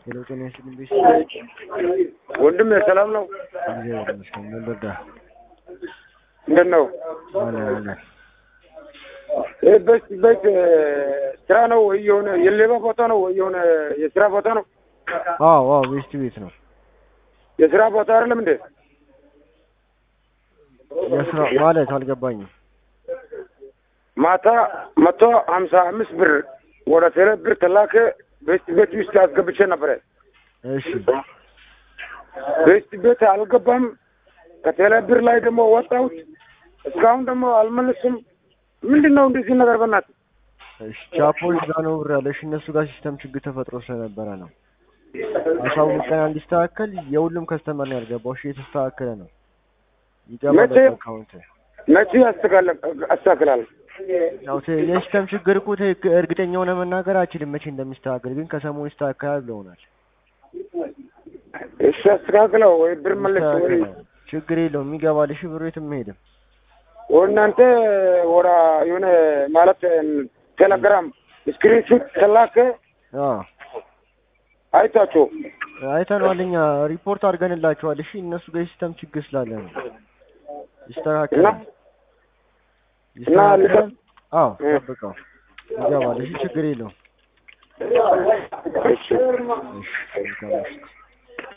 ሄሎ ጤና ይስጥልኝ ቤት ወንድም ሰላም ነው? እግዚአብሔር ይመስገን። ምን ልርዳ? እንደት ነው? አለን አለን። ይህ ቤት ቤት ስራ ነው ወይ የሆነ የሌባ ቦታ ነው ወይ የሆነ የስራ ቦታ ነው? አዎ አዎ ቤስት ቤት ነው። የስራ ቦታ አይደለም እንዴ? የስራ ማለት አልገባኝም። ማታ መቶ ሀምሳ አምስት ብር ወደ ቴሌ ብር ተላከ። ቤስት ቤት ውስጥ አስገብቼ ነበረ። እሺ ቤስት ቤት አልገባም። ከቴሌ ብር ላይ ደግሞ ወጣሁት። እስካሁን ደግሞ አልመለስም። ምንድን ነው እንደዚህ ነገር በእናትህ? እሺ ቻፖል ጋር ነው ብር ያለሽ እነሱ ጋር ሲስተም ችግር ተፈጥሮ ስለነበረ ነው። አሳውቀን እንዲስተካከል የሁሉም ከስተመር ነው ያልገባው። እሺ የተስተካከለ ነው ይገባል መቼ? አካውንት መቼ አስተካክለ አስተካክላለሁ። ያው ተ- የሲስተም ችግር እኮ ትክክል እርግጠኛ ሆነ መናገር አልችልም መቼ እንደሚስተካከል፣ ግን ከሰሞኑ ይስተካከላል ብለውናል። እሺ አስተካክለው ወይ ብር መለስ ወይ ይስተካከላል። ችግር የለውም ይገባል። እሺ ብሩ የትም አይሄድም። እናንተ ወራ የሆነ ማለት ቴሌግራም ስክሪንሹት ተላከ አዎ አይታችሁ አይተነዋል። እኛ ሪፖርት አድርገንላቸዋል። እሺ እነሱ ጋር የሲስተም ችግር ስላለ ነው። ይስተካከላል። እና ይስተካከላል። አዎ እ- ጠብቀው ይገባል። እሺ ችግር የለውም። እሺ እሺ መልካም ምሽት።